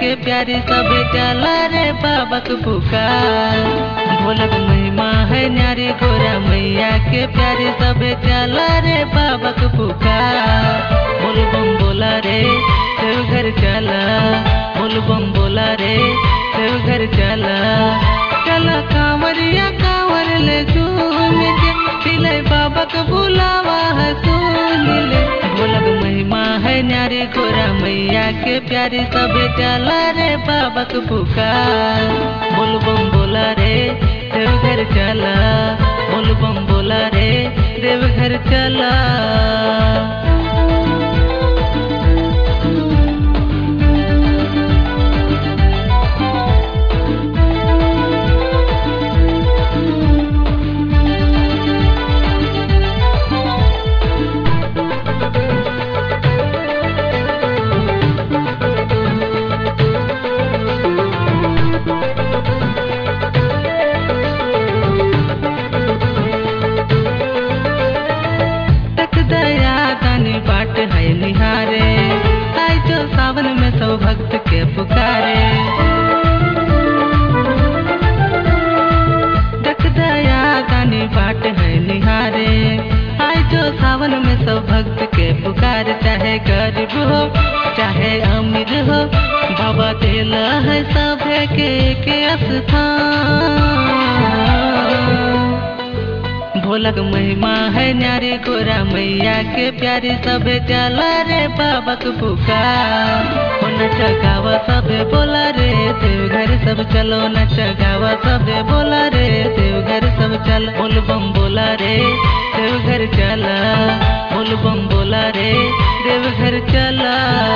के प्यारी सब चला रे बाबक पुकार भोलक महिमा है न्यारी गोरा मैया के प्यारी सब चला रे बाबक पुकार बोल बम बोला रे देव घर चला बोल बम बोला रे देव घर चला चला कांवरिया कांवर ले झूम के दिले बाबक बुलावा है सुन ले भोलक महिमा है न्यारी गोरा मैया के प्यारी सब चला रे बाबक पुकार बोल बम बोला रे देव घर चला बोल बम बोला रे देव घर चला तक दया दानी बाट है निहारे आई जो सावन में सब भक्त के पुकारे तक दया दानी बाट है निहारे आई जो सावन में सब भक्त के पुकार चाहे गरीब हो चाहे अमीर हो बाबा दिला है सभे के के स्थान भोलक महिमा है न्यारी गोरा मैया के प्यारी सब चला रे बाबक पुकार हो नच गावा सब बोला रे देव घर सब चलो नच गावा सब बोला रे देव घर सब चल बोल बम बोला रे देव घर चला बोल बम बोला रे देव घर चला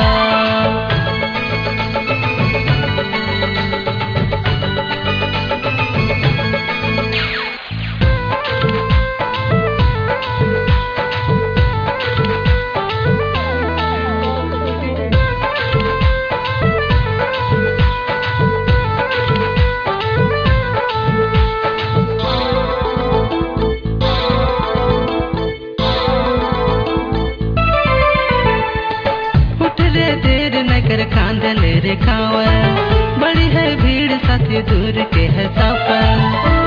उठ रे देर न कर कांदल रे खावा बड़ी है भीड़ साथी दूर के है सफर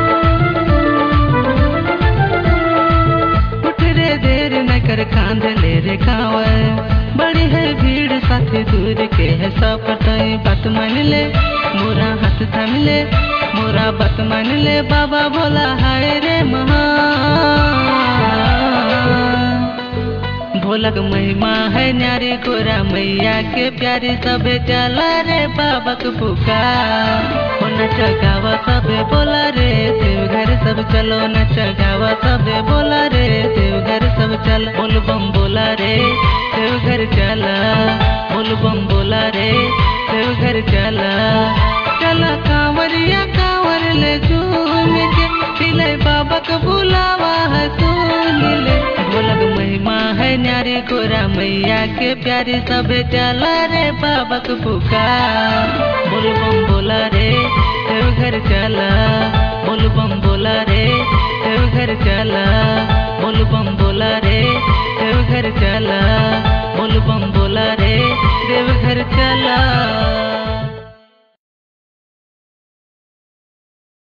उठ रे देर न कर कांदल रे खावा बड़ी है भीड़ साथी दूर के है सफर तई बात मान ले मोरा हाथ थाम ले मोरा बात मान ले बाबा बोला हाय रे महा भोलक महिमा है न्यारी गोरा मैया के प्यारी सब चला रे बाबक पुकार हो नच गावा सब बोला रे देव घर सब चलो नच गावा सब बोला रे देव घर सब चल बोल बम बोला रे देव घर चला बोल बम बोला रे देव घर चला चला कांवरिया कांवर ले झूम के दिले बाबक बुलावा है सुन ले भोलक महिमा है न्यारी गोरा मैया के प्यारी सब चला रे बाबक पुकार बोल बम बोला रे देव घर चला बोल बम बोला रे देव घर चला बोल बम